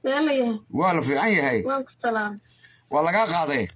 leelayahay waa la fiican yahay waan ku salaamay waa lagaa qaaday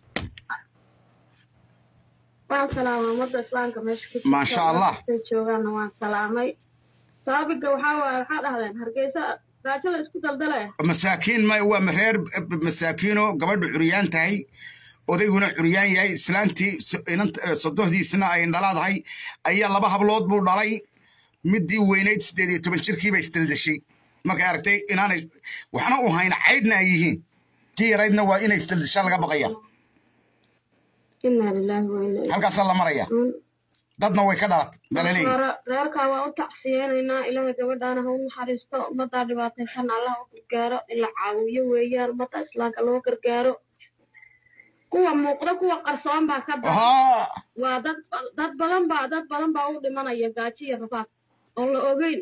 waan salaamay ummadda islaamka meesha ku jirta. Maasha Allah. Dadkay joogaanna waan salaamay saabiga waxaa waaye waxaa dhahdeen hargeysa gaajo la isku daldalaya masaakiin ma waa reer masaakiino gabadhu curyaan tahay odayguna curyaan yahay islaantii s- inant- eh, sodohdiisna ay dhalaadahay ayaa laba hablood buu dhalay midii weynayd siddeed iyo toban jirkiiba isdaldashay markay aragtay inaanay waxna u hayn caydhna ay yihiin tii yaraydna waa inay isdaldashaa laga baqaya inaa lilaahi wa inaa ilaihi halkaasaa la maraya raajicuun. dadna way ka dhalat baa la leeyahy hore reerkaa waa u tacsiyeenaynaa ilaahay gabadhaana ha u naxariisto ummaddaa dhibaataysan allah u gargaaro in la caawiyo weeyaan ummadda islaamka loo gargaaro kuwa muuqda kuwa qarsoon baa ka badan haa waa dad dad badan baa dad badan baa u dhimanaya gaajo iyo rafaad oon la ogeyn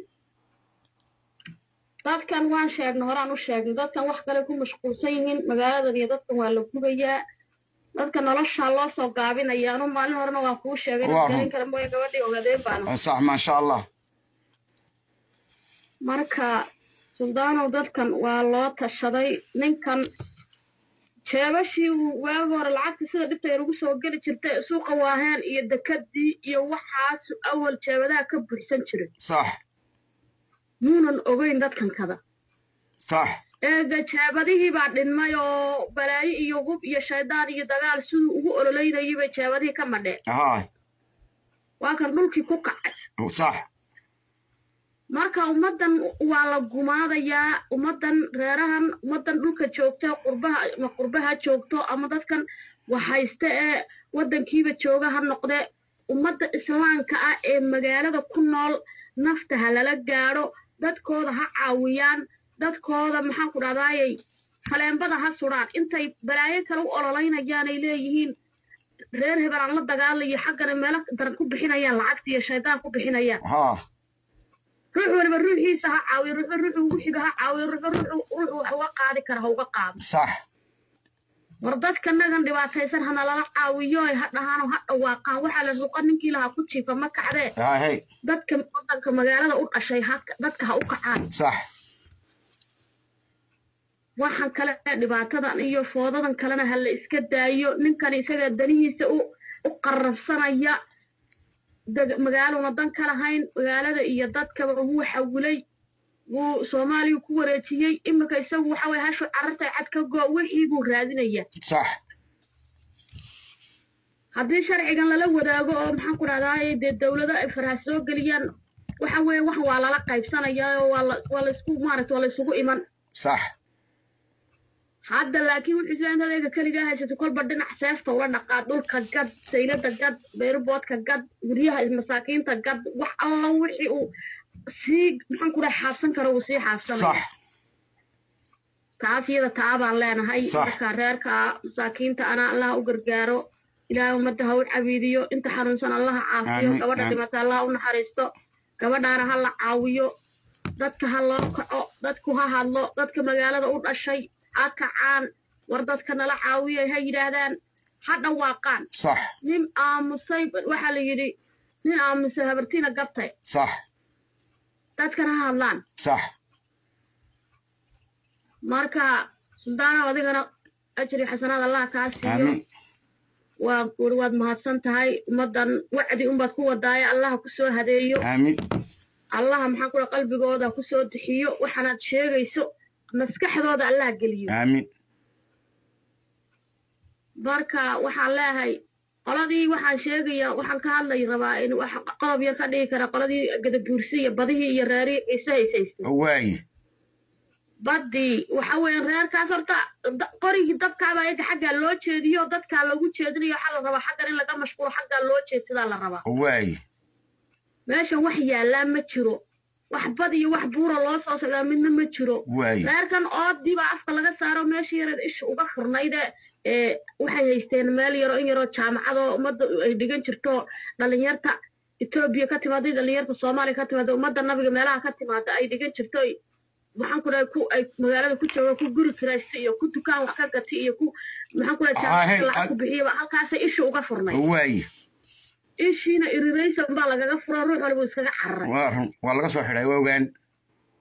dadkan waan sheegnay horaan u sheegnay dadkan wax kale ku mashquulsan yihiin magaaladan iyo dadkan waa la gubayaa dadka nolosha loo soo gaabinaya anu maalin horena waa kuu sheegay Waa garin run. kara mooye gabadhii ogaadeen baana sax maasha allah marka suldaanow dadkan waa loo tashaday ninkan jeebashii uu waagi hore lacagta sida dhibta yar ugu soo geli jirtay suuqa waaheen iyo dekadii iyo waxaas awal jeebadaha ka buuxsan jiray sax muunan ogeyn dadkan kada sax eega jeebadihii baa dhinmay oo balaayo iyo hub iyo shaydaan iyo dagaal siduu ugu ololeynayay bay jeebadihii ka madheen haa waa kan dhulkii ku kacay sax marka ummaddan waa la gumaadayaa ummaddan reerahan ummaddan dhulka joogta qurbaha ama qurbaha joogto ama dadkan waxhayste ee waddankiiba jooga ha noqde ummadda islaamka ah ee magaalada ku nool nafta ha lala gaadho dadkooda ha caawiyaan dadkooda maxaan ku dhahdaayey faleembada ha sudhaan intay balaayo kale u ololeynayaan ay leeyihiin reer hebel aan la dagaalayo xaggana meelo daran ku bixinayaan lacagta iyo shaydaan ku bixinayaan haa ruux waliba ruuxiisa ha caawiyo ruuxu ruuxu ugu xiga ha caawiyo ruuxu ruuxu ruuxu wax uga qaadi kara ha uga qaado sax war dadka nagan dhibaataysan hana lala caawiyo ay ha dhahaan oo ha dhawaaqaan waxaa la ruqa ninkii lahaa ku jiifa ma kacdee haa hey dadka wadanka magaalada u dhashay ha dadka ha u kacaan sax waxaan kale dhibaatadan iyo foodadan kalena ha la iska daayo ninkan isaga danihiisa u u qarrabsanaya deg- magaaluna dan ka lahayn magaalada iyo dadkaba wuu xawilay wuu soomaaliya ku wareejiyey iminka isagu waxa weye hashu carartay cad ka goo wixii buu raadinaya sax haddii sharcigan lala wadaago oo maxaan ku dhahdaay dee dawlado ay faraha soo geliyaan waxa weeye wax waa lala qaybsanaya oo waa la waa laisku maaragta waa laysugu iman sax hadda laakiin wuxuu sida intaad eega keligaa haysato kolba dhinac seefta ula dhaqaa dhulka gad saylada gad beeruboodka gad guryaha masaakiinta gad wax alla wixii uu sii maxaan ku dhaha xaabsan karo uu sii xaabsanaya sax taas iyada taa baan leenahay Sax. marka reerka masaakiinta ana allah u gargaaro ilaahay ummadda ha u cabiidiyo inta xanuunsan allaha caafiyo Aamin, gabadha aamin. dhimata allah u naxariisto gabadhaana ha la caawiyo dadka ha loo kaco dadku ha hadlo dadka magaalada u dhashay ha kacaan war dadka nala caawiyo ha yidhaahdaan ha dhawaaqaan sax nin aamusay waxaa la yidhi nin aamusay habartiina gabtay sax dadkana ha hadlaan sax marka suldaanow adigana ajri xasanaad allah kaa siiyo aamin waa guri waad mahadsan tahay ummaddan wacdi unbaad ku wadaaye allaha ku soo hadeeyo aamin allaha maxaan kula qalbigooda ku soo dexiyo waxaanaad sheegayso maskaxdooda allah geliyo aamin marka waxaan leeyahay qoladii waxaan sheegaya waxaan ka hadlay rabaa in wax qodob yar ka dhigi kara qoladii gadabuursi iyo badihii iyo reerihii ciise haysaystay waaye badii waxa weeye reerkaas horta da- qorigii dabkaaba ayaga xaggaa loo jeediyo dadkaa lagu jeedinayo waxaa la rabaa xaggan in laga mashquulo xaggaa loo jeedsadaa la rabaa waaye meeshan wax yaallaa ma jiro wax bad iyo wax buura loo soo socdaa midna ma jiro waaye reerkan oodii baa afka laga saaro meeshii yareed isha uga furnayde ee waxay haysteen meel yaro in yaroo jaamacadoo ummadda ay dhigan jirto dhalinyarta etoobiya ka timaada dhalinyarta soomaaliya ka timaada ummadda nabiga meelaha ka timaada ay dhigan jirto ay- maxaan ku dhahay ku ay magaalada ku jooga ku guri kiraysta iyo ku dukaan wax ka gati iyo ku maxaan ku dhahay Ah, hey, jaamacad lacag ah. ku bixiyaba halkaasay isha uga furnay waaye ishiina iriraysan baa lagaga furo ruux waliba iskaga cararay waa run waa laga soo xidhay waa ogaan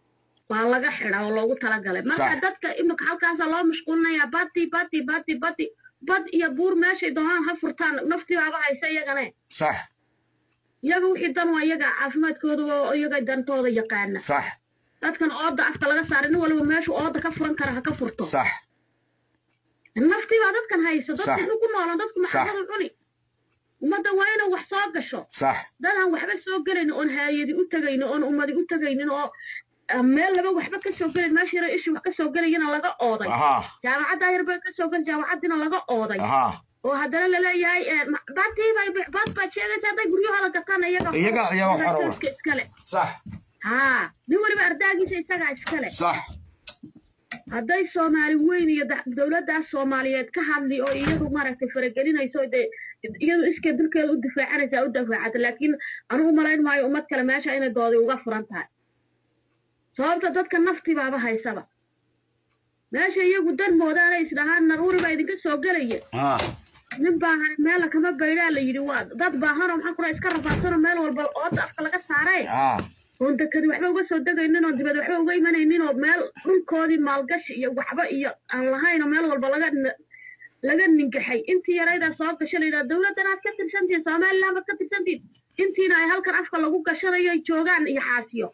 waa laga xidha oo loogu talagalay marka Sax. dadka imika halkaasa loo mashquulinaya bati bati bati bati bad iyo buur meeshay doonaan ha furtaan naftibaaba haysa iyagane sax iyaga wixii dan waa iyaga caafimaadkooda oo iyaga dantooda yaqaana sax dadkan ooda afka laga saaray nin waliba meeshu ooda ka furan kara ha ka furto sax naftii baa dadkan hayso Sax. dadku inuu ku noolaan dadku Sax. maxaamadu cuni ummadda waa inay wax soo gasho sax dadaan waxba soo gelayn oon haayadi u tegaynin oon ummadi u tegaynin oo ah, meel laba waxba ka soo gelayn meesha yara ishi wax ka soo gelayana laga ooday ahaa jaamacaddaa yar bay ka soo gel jaamacaddiina laga ooday ahaa oo haddana laleeyahay eh, ma- baadii bay baad baad sheegaysa hadday guryahooda gataan iyaga Iyaga ayaa wax hore u- dadka iskale sax haa nin waliba ardaagiisa isagaa iskale sax hadday soomaali weyn iyo da- dowladdaas soomaaliyeed ka hadli oo iyadu maaragtay faragelinayso oo dee iyadu iskee dulkeeda u difaacanaysa u dafaacata laakiin anugu malayn maayo ummad kale meesha inay doodi uga furan tahay sababta dadka naftibaaba haysaba meesha iyagu dan moodaanay isdhahaan naruuri baa idinka soo gelaya haa nin baahan meela kama baydhaa la yidhi waa dad baahanoo maxaan kura iska rafaadsanoo meel walba ooda afka laga saaray haa oon dekadi waxba uga soo degaynin oo dibad waxba uga imanaynin oo meel dhulkoodii maalgashi iyo waxba iyo aan lahayn oo meel walba laga n- laga ningaxay intii yaraydaa soo gasho la yidhaha dowladdan aad ka tirsantihin somaliland baad ka tirsantihin intiina ay halkan afka lagu gashanayo ay joogaan iyo xaasiyo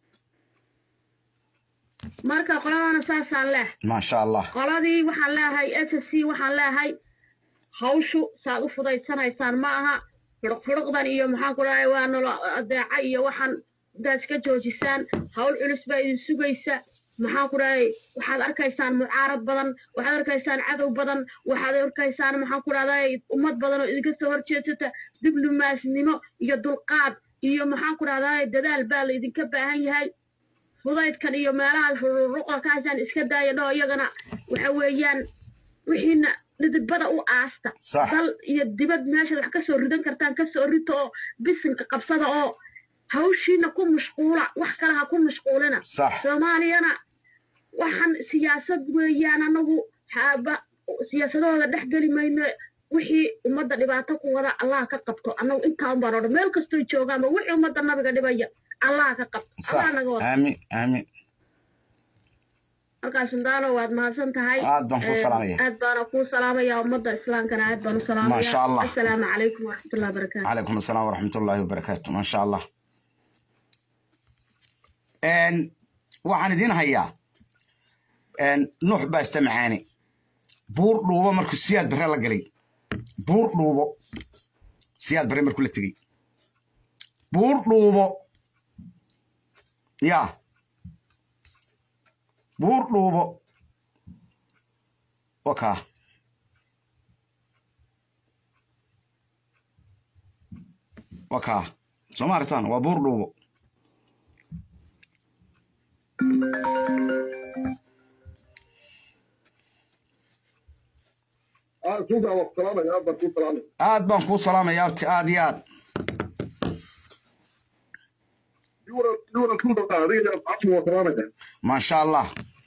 marka qoladana saasaan leeh maasha allah qoladii waxaan leeyahay s s c waxaan leeyahay hawshu saad u fudaysanaysaan ma aha fidhiq fidhiqdan iyo maxaan ku dhahay waa nolo adeeca iyo waxaan intaas ka joojisaan hawl culus baa idin sugaysa maxaan ku dhahay waxaad arkaysaan mucaarad badan waxaad arkaysaan cadow badan waxaad arkaysaan maxaan ku dhahday ummad badan oo idinka soo horjeedsata diblomaasnimo iyo dulqaad iyo maxaan ku dhahday dadaal baa la idinka baahan yahay fudaydkan iyo meelaha ruruqda kaasaan iska daaya dhoo iyagana waxa weeyaan wixiina dhidibada u aasta Sax. dal iyo dibad meeshaad wax ka soo ridan kartaan ka soo rito oo bisinka qabsada oo hawshiina ku mashquula wax kale ha ku mashquulina sax soomaaliyana waxaan siyaasad weeyaan anagu haaba siyaasadahooda dhex geli mayno wixii ummadda dhibaato ku wada allah ka qabto annagu intaa un baan odhan meel kastoy joogaanba wixii ummadda nabiga dhibaya allah ka qabto sax allah naga wada aamin aamin halkaas sundaano waad mahadsan tahay Aad baan kuu Ee, salaamaya. aad baana kuu salaamaya ummadda islaamkana aad baan u salaamaya Masha Allah. assalaamu calaykum waraxmatullahi wabarakaatu calaykum asalaam waraxmatullaahi wabarakaatu maasha allah Een, waxaan idiin hayaa een, nuux baa ista macaani buur dhuubo markuu siyaad bare la galay buur dhuubo siyaad bare markuu la tegey buur dhuubo ya buur dhuubo wakaa wakaa soo ma aragtaan waa buur dhuubo suuqa waa salaamaya aad baan kuu salaamaya aad baan kuu salaamaya abti aad iyo aad yuura yuura suuqa adiga asmu waa salaamaya maasha allah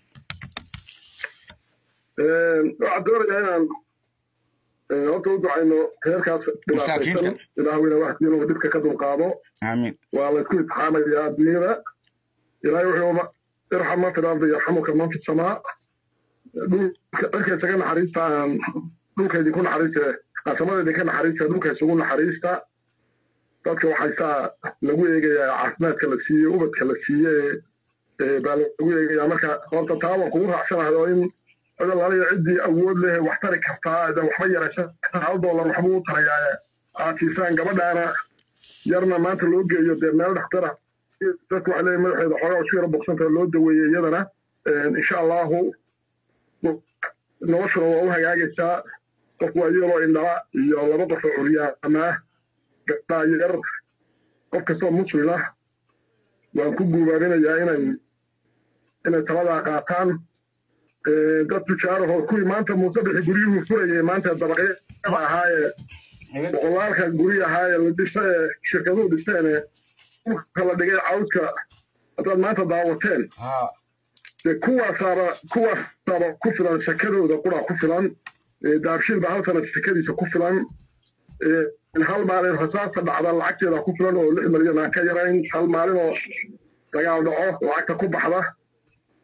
waxaan doonayaa inaan eh, horta u ducayno reerkaas Masaakiinta. dhibaataysan ilaahweyna wax inuu dhibka ka dulqaado aamin waa la isku itixaamayaa adduunyada ilaahay wuxuu ma- irxam man fi lardi yarxamuka man fi samaa dhulka dharka isaga naxariista aan dhulka idinku naxariista qasamada idinka naxariista dhulka isugu naxariista dadka waxaysaa lagu eegayaa caafimaadka la siiye ubadka la siiye ee baa lagu eegayaa marka horta taa waan kugu raacsanahay oo in codalaaliya ciddii awood leh wax tari kartaa de waxba yaraysan hal doolar waxbuu u tarayaa aad siisaan gabadhaana yarna maanta loo geeyo dee meel dhaktara dadku waxay leeyihin madaxeeda xoogaa isku yara bogsanta loo daweeyey iyadana insha allahu noloshuna waa u hagaagaysaa qof waa iyadoo indhala iyo laba qof oo curyaama gabdhaa yar qof kastoo muslim ah waan ku guubaabinayaa inay inay taladaa qaataan dad tujaarahoo kuwii maanta muuse bixi guryuhu furayay maanta dabaqyada ahaayee boqolaalka guri ahaayee la dhisa ee shirkaduhu dhisteene dhulka la dhigay cawdka haddaad maanta daawateen haa dee kuwaasaaba kuwaasaaba ku filan shakadooda quraa ku filan daabshiil baa hal sana shakadiisa ku filan hal maalin rasaasta dhacda lacagteeda ku filan oo lix milyan aan ka yarayn hal maalin oo dagaal dhaco lacagta ku baxda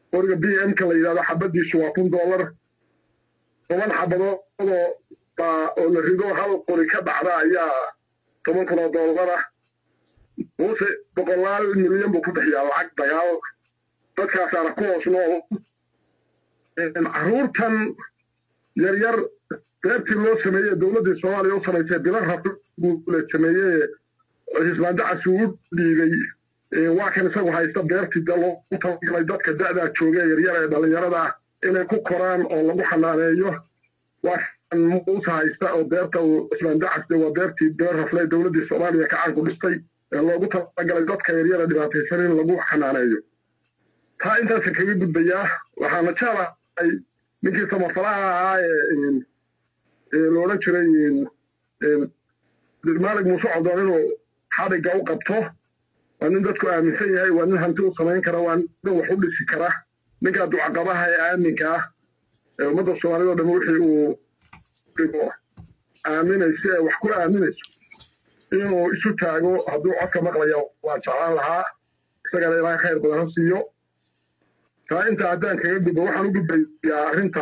qoriga b m ka la yidhahdo xabadiisu waa kun dollar toban xabadoodoo baa oo la rido hal qori ka dhacda ayaa toban kun oo dollar ah muuse boqolaal milyan buu ku bixiyaa lacag dagaal dadkaasaana ku hoos nool caruurtan yaryar beertii loo sameeyey dowladdii soomaaliya u samaysay bila rabi buu la sameeyey xisbaan dacas uu u dhiibay waa kan isagu haysta beertii de loogu talagalay dadka da'daa jooga yaryar ee dhallinyarada ah inay ku koraan oo lagu xanaaneeyo waa kan muuse haysta oo beerta uu xisbaan dacas de waa beertii beer raflay dowladdii soomaaliya kacaanku dhistay ee loogu talagalay dadka yaryara dhibaataysan in lagu xanaaneeyo taa intaasa kaga gudbayaa waxaana jeclahay ninkii samafalaha ahaa ee la odhan jiray maalig muuse codoon inuu xadhigga u qabto waa nin dadku aaminsan yahay waa nin hanti u samayn kara waa nin wax u dhisi kara ninkaa ducaqabaha ee aaminka ah ee ummadda soomaaliyad o dham wixii uu dhigo aaminayso ee wax ku aaminayso inuu isu taago hadduu codka maqlayo waan jeclaan lahaa isagana ilaahay khayr badan ha siiyo taa inta haddaan kaga gudbo waxaan u gudbayaa arrinta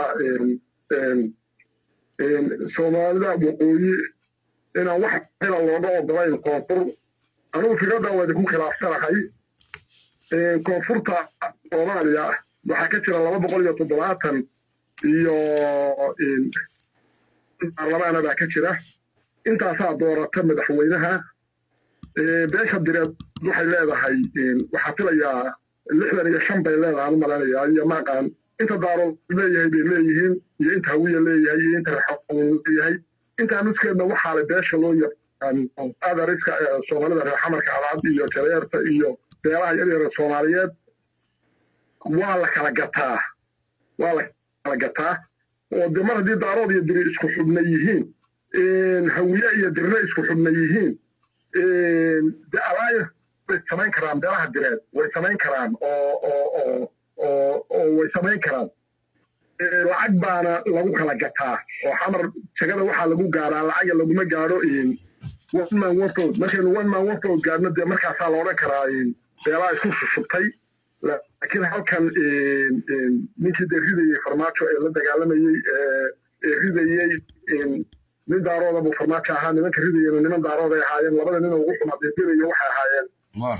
soomaalida waqooyi inaan wax xila looga ogolayn koonfur anugu fikradda waa idinku khilaafsanahay koonfurta soomaaliya waxaa ka jira laba boqol iyo toddobaatan iyo baarlamaana baa ka jira intaasaa doorata madaxweynaha beesha direed waxay leedahay waxaa filayaa lixdan iyo shan bay leedahay u malaynayaa iyo maaqaan inta daarood leeyahay bay leeyihiin iyo inta hawiya leeyahay iyo inta raxawn leeyahay intaa nuskeedna waxaa le beesha loo yaqaano adariska soomaalida reer xamarka alaad iyo jareerta iyo beelaha yaryara soomaaliyeed waa la kala gataa waa la kala gataa oo de mar haddii daarood iyo diri isku xubna yihiin hawiye iyo dirna isku xubna yihiin de alliance way samayn karaan beelaha direed way samayn karaan oo oo oo oo oo way samayn karaan lacag baana lagu kala gataa oo xamar jagada waxaa lagu gaaraa lacaga laguma gaadho one man one vote markaynu one man one vote gaadhno dee markaasaa la odhan karaa beelaha isku susubtay laakiin halkan ninkii dee ridayey farmaajo ee la dagaalamayey ee ridayey nin daarooda buu farmaajo ahaa nimanka ridayena niman daarood ay ahaayeen labada nin ugu xuma deediraya waxay ahaayeen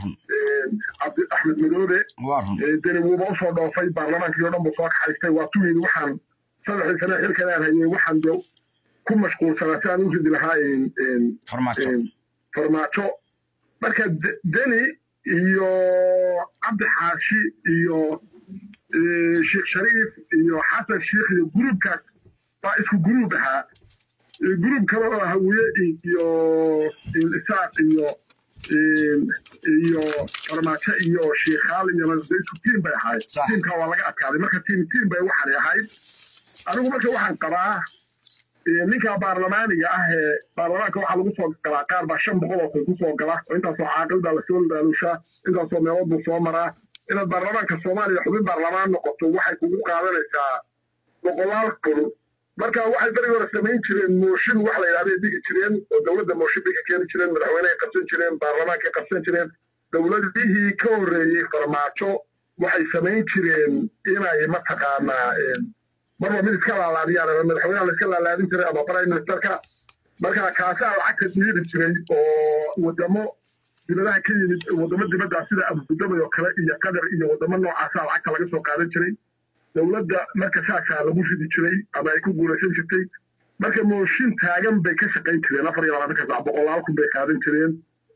cabdi axmed madoobe deni wuuba usoo dhoofay baarlamaankii o dhan buu soo kaxaystay waa tu yidhi waxaan saddexdii sane xilkan aan hayey waxaan de ku mashquulsanaa si aan u ridi lahaa farmaajo marka deni iyo cabdi xaashi iyo sheekh shariif iyo xasan sheikh iyo gruubkaas baa isku gruub ahaa gruub kale oo hawiye iyo isaaq iyo iyo farmaajo iyo shiikhaal iyo isku tiim bay ahayd tiimkaa waa laga adkaaday marka tiim tiim bay waxanay ahayd anigu marka waxaan qabaa ninka baarlamaaniga ah ee baarlamaanka waxaa lagu soo galaa qaar baa shan boqol oo kun ku soo gala oo intaasoo caaqil baa lasoo laalushaa intaasoo meelood buu soo maraa inaad baarlamaanka soomaaliya xubin baarlamaan noqoto waxay kugu qaadanaysaa boqolaal kun marka waxay berigi hore samayn jireen mooshin wax la yidhahday dhigi jireen oo dowladda mooshin bay ka keeni jireen madaxweynehay qabsan jireen baarlamaankay qabsan jireen dowladihii ka horreeyey farmaajo waxay samayn jireen inay mataqaanaa marba mid iska laalaadiyaan ama madaxweynaha la iska laalaadin jiray ama prime ministerka marka kaasaa lacagta dhiibi jiray oo wadamo dibadaha ka yimid wadamo dibadda sida abudabay oo kale iyo qatar iyo wadamo noocaasa lacagta laga soo qaadan jiray dowladda marka saasaa lagu ridi jiray ama ay ku guulaysan jirtay marka mooshin taagan bay ka shaqayn jireen afar iyo labaatanka sac boqolaal kun bay qaadan jireen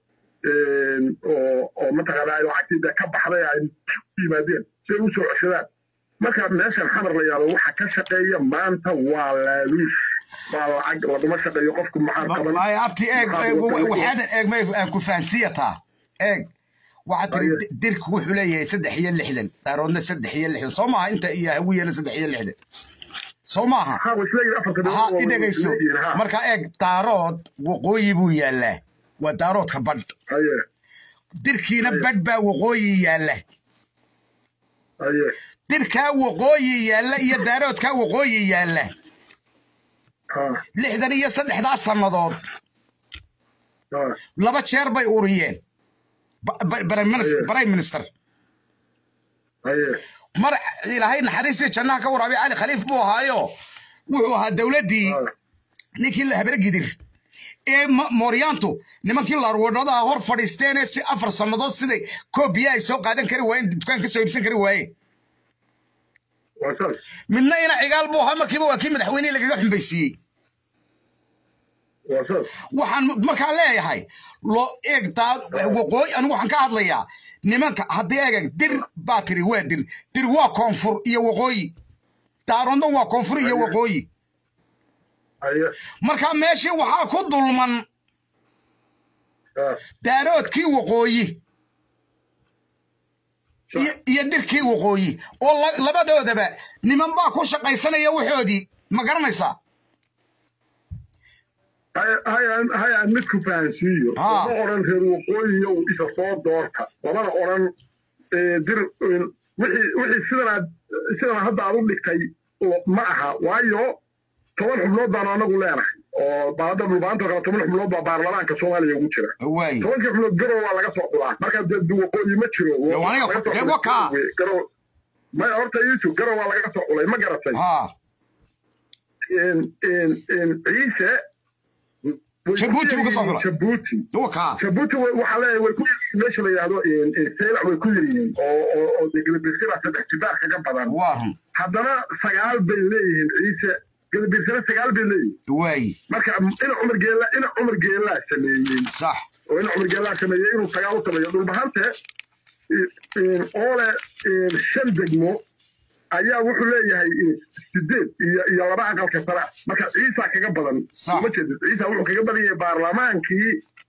oo oo mataqaana ay lacagtii dee ka baxday ay yimaadeen si ay u soo ceshadaan marka meeshan xamar la yaalo waxa ka shaqeeya maanta waa laaluush waa lacag laguma shaqeeyo qofku maxaa qaban abti eeg waxaadan eeg aan ku fahansiyataa eeg waxaa tiri dirku wuxuu leeyahay saddex iyo lixdan daaroodna saddex iyo lixdan soo maaha inta iyo hawiyana saddex iyo lixdan soo maaha ha i dhegayso marka eeg daarood waqooyi buu yaallaa waa daaroodka badh dirkiina badh baa waqooyi yaalla dirkaa waqooyi yaalla iyo daaroodkaa waqooyi yaalla lixdan iyo saddexdaa sannadood laba jeer bay uriyeen prime minister mar ilaahay naxariistii jannaha ka waraabiy cali khaliif buu ahaayo wuxuu ahaa dowladdii ninkii la habre gidir ee mooryaantu nimankii laarwadhada hor fadhiisteenee si afar sannadood siday koobiya ay soo qaadan kari waayeen dukaan ka soo iibsan kari waayeen midna ina cigaal buu ahaa markiiba waa kii madaxweynihii lagaga xumbaysiiyey waxaan markaa leeyahay loo eeg waqooyi anigu waxaan ka hadlayaa nimanka haddii eegag dir baa tiri waa dir dir waa koonfur iyo waqooyi daarondo waa koonfur iyo waqooyi marka meeshii waxaa ku dulman daaroodkii waqooyi iyo dirkii waqooyi oo labadoodaba niman baa ku shaqaysanaya waxoodii ma garanaysaa hay aan midku fahansiiyo lama odhan reer waqooyiyo isa soo doorta lamana odhan dir wixii sidanaad sidana hadda aad u dhigtay ma aha waayo toban xubnood baanu anagu leenahay oo baada dhulbaanta kale toban xubnood baa baarlamaanka soomaaliya ugu jira tobankii xubnood garow waa laga soo xulaa marka waqooyi ma jiro maya horta yusuf garow waa laga soo xulay ma garatay ciise jabuuti buu ka soo xulay jabuuti jabuuti waxaa leeyahay way ku meesha la yidhahdo seylac way ku yiryihiin oo oo deglabirsira saddex jibaar kaga badan haddana sagaal bay leeyihiin ciise gadabirsana sagaal bay leeyihiin waay marka ina cumar geela ina cumar geelaa sameeyey sax oo ina cumar geelaa sameeyey inuu sagaal u sameeyo dhulbahante oole shan degmo ayaa wuxuu leeyahay sideed iyo iyo laba aqalka sare marka ciisa kaga badan ma jeedid ciisa wuxuu kaga badan yahay baarlamaankii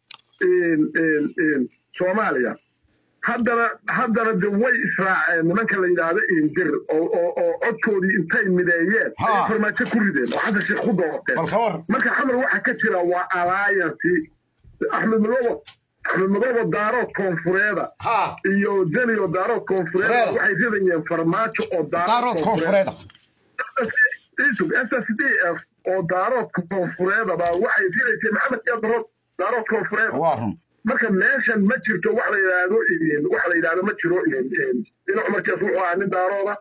soomaaliya haddana haddana de way israaceen nimanka la yidhaahdo indir oo oo codkoodii intay mideeyeen ay farmaajo ku rideen oo xasan sheekh ku doorteen marka xamar waxa ka jira waa alliance axmed madobo axmed madobo daarood koonfureeda iyo deniyo daarood koonfureeda waxay ridayeen farmaajo oo daarood koonfureeda s s d f oo daarood koonfureeda baa waxay ridaysay maxamed iyo darood daarood koonfureeda marka meeshan ma jirto wax la yidhaahdo wax la yidhaahdo ma jiro ina cumarkees wuxuu ahaa nin daarooda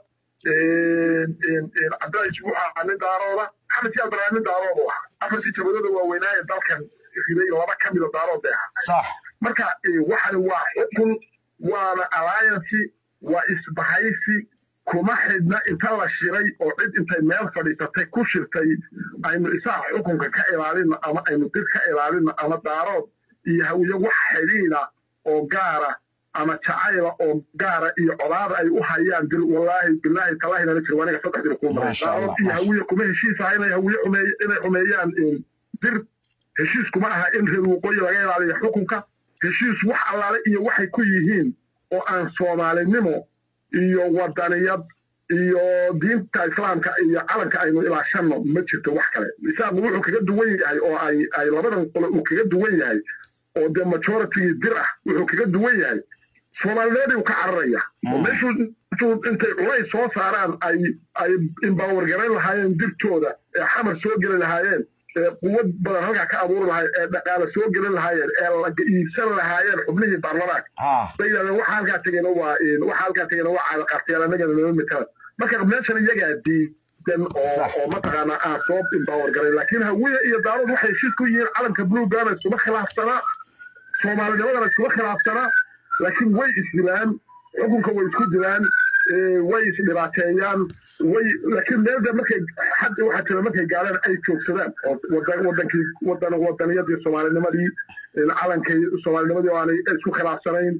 cabdilaahi wuxuu ahaa nin daarooda maxamed siyaad baraa nin daarooda ahaa afartii jabadooda waaweynaaye dalkan riday laba ka mida daarood bay ahaa marka waxani waa xukun waana alliance waa isbahaysi kuma xidhna inta la shiray oo cid intay meel fadhiisatay ku shirtay aynu isaga xukunka ka ilaalino ama aynu dir ka ilaalino ama daarood iyo hawiye wax xidhiida oo gaara ama jacayla oo gaara iyo codaada ay u hayaan dil wallaahi bilaahi talaahi nala jiro aniga saddex dil kuu maray daarood iyo hawiye kuma heshiisaha inay hawiye xumeey inay xumeeyaan dir heshiis kuma aha in reer waqooyi laga ilaaliyo xukunka heshiis wax allaale iyo waxay ku yihiin oo aan soomaalinimo iyo wadaniyad iyo diinta islaamka iyo calanka aynu ilaashanno ma jirto wax kale isaaqu wuxuu kaga duwan yahay oo ay ay labadan qole uu kaga duwan yahay oo dee majoritygii dir ah wuxuu kaga duwan yahay soomaalineedii uu ka cararaya oo meeshuu intuu intay culays soo saaraan ay ay imbawargarayn lahaayeen dirtooda ee xamar soo geli lahaayeen ee quwad badan halkaa ka abuuri lahaayeen ee dhaqaale soo gelin lahaayeen ee la iibsan lahaayeen xubnihii baarlamaanka bay yidhahdeen waxa halkaa tegena waa waxa halkaa tegena waa caadaqaartayaal annagana lama matala marka meeshan iyagaa diidan oo oo mataqaanaa aan soo imbaawar garay laakiin hawiye iyo daarood waxay heshiis ku yihiin calanka bluegana isuma khilaafsanaa soomaalinimadana isuma khilaafsanaa laakiin way isdilaan xukunka way isku dilaan way isdhibaateeyaan way laakiin meelda markay xadda waxaa jira markay gaaleen ay joogsadaan oo wadankii wadan wadaniyadii soomaalinimadii calankay soomaalinimadii oo aanay isku khilaafsanayn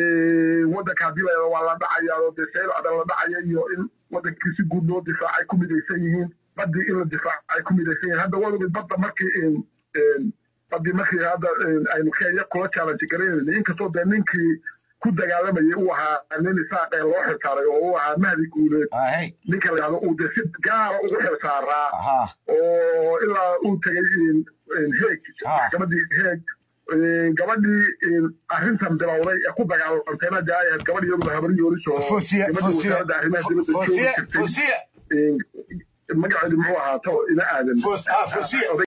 wadanka haddii la waa la dhacaya oo dee seel adan la dhacaya iyo in wadankii si guud loo difaacay ku midaysan yihiin badii in la difaacay ku midaysan yihiin hadda wadagi badda markii badii markii hadda aynu kenya kula challenge garaynayna inkastoo dee ninkii ku dagaalamayay uu ahaa nin isaaqee loo xilsaaray oo uu ahaa mahdi guuleed ninka la yidhahdo uu dee si gaara ugu xilsaaraa oo ilaa uu tegay heeg maxkamadii heeg gabadhii arrintan bilowday ee ku dagaalamtayna dee ay ahayd gabadh iyaduna habari yoolis oo gabadhii wasaaradda arrimaha dibadda joogi jirtay magaceedu muxuu ahaa to ina aadan